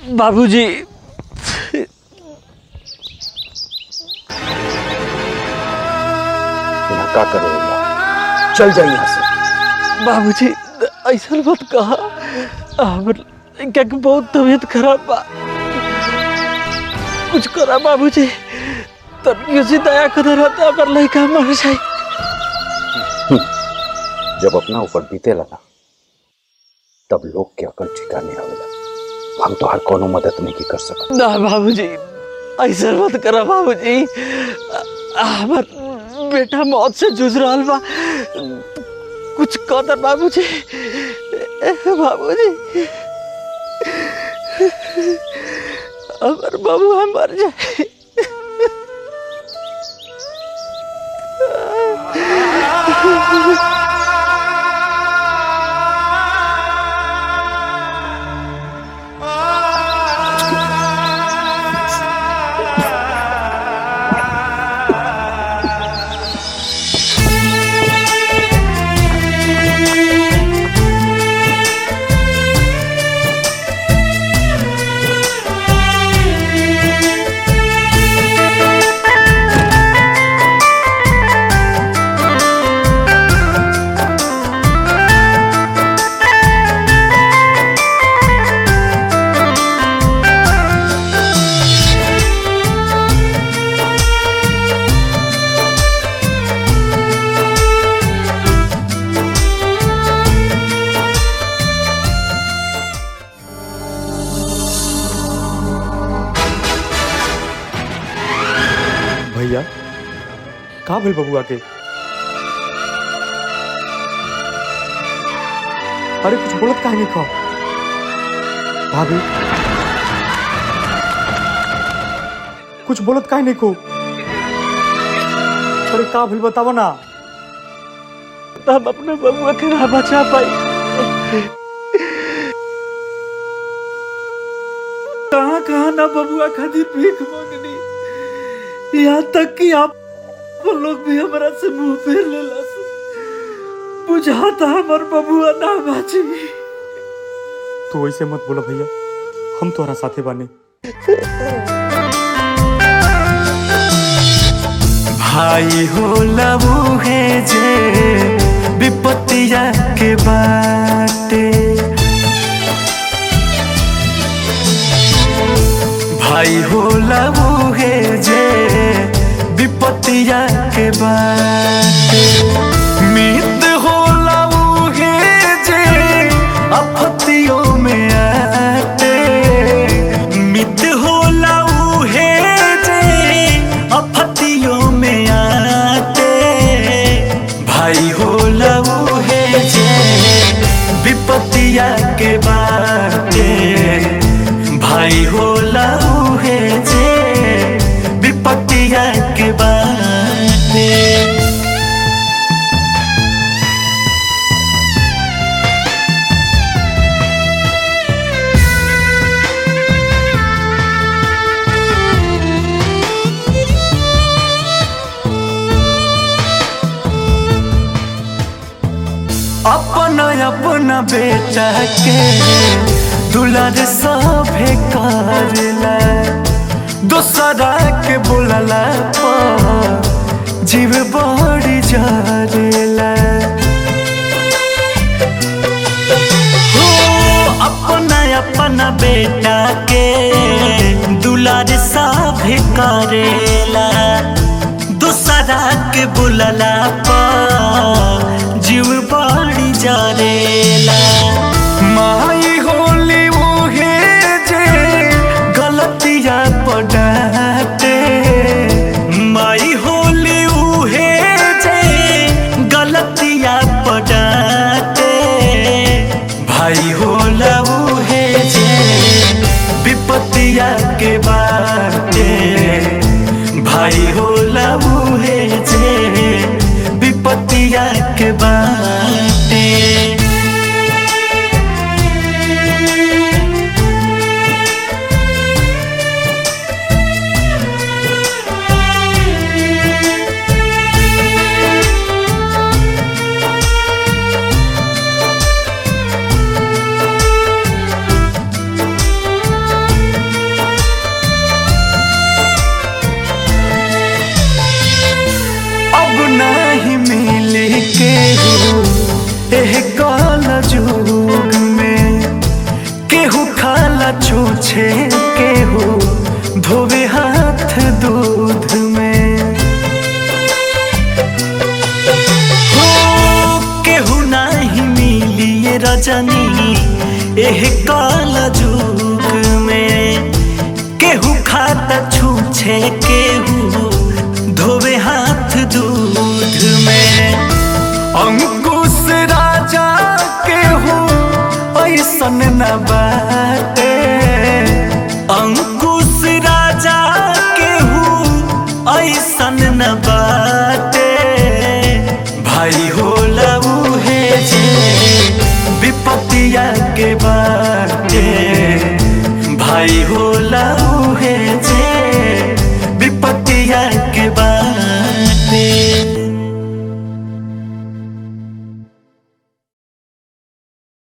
बाबूजी ना का करेगा चल जाइए यहाँ से बाबूजी ऐसा मत कहा हमर क्या कि बहुत तबीयत खराब बा कुछ करा बाबूजी तनियो से दया कर रहता हमर लड़का मर जाए जब अपना ऊपर बीते लगा तब लोग के अकल ठिकाने आवेला हम तो हर कोनो मदद नहीं की कर सकत ना बाबूजी ऐसा मत करा बाबूजी हमार बेटा मौत से जूझ रहा बा कुछ कदर बाबूजी बाबूजी हमार बबुआ मर जाए भैया का भेल बबुआ के अरे कुछ बोलत काहे नहीं खा भाभी कुछ बोलत काहे नहीं को अरे का भेल बतावो ना हम अपने बबुआ के ना बचा पाई कहाँ कहाँ ना बबुआ खातिर भीख मांगनी यहाँ तक कि आप वो लोग भी हमारा से मुंह फेर लेला बुझाता हमार बबुआ ना बाची तू ऐसे मत बोला भैया हम तोहरा साथे बाने भाई हो लबू है जे विपत्तिया के बाटे भाई हो लबू है जे विपत्तिया के बाटे मित हो लबू है जे आपत्तियों में आते मित हो लबू है जे आपत्तियों में आते भाई हो लबू है जे विपत्तिया के बाटे भाई हो लबू है जे विपत्तिया के बाटे अपना अपना बेटा के दुलार सभे करला दोसरा के बोलला पर जीव बड़ी जरेला हो अपना अपना बेटा के दुलार सभे करेला दूसरा के बुलला पर जीव बड़ी जरेला माई होली मुहे जे गलतिया पड़ाते माई होली उहे जे गलतिया पड़ाते भाई होला उहे जे विपत्तिया के बाटे भाई होला उहे जे विपत्तिया के बाटे एह काल जुग में केहू खाला छूछे केहू धोवे हाथ दूध में हो केहू नाही मिली ये रजनी एह काल जुग में केहू खाता छूछे केहू धोवे हाथ दूध में अंकुश राजा केहू ऐसन न बा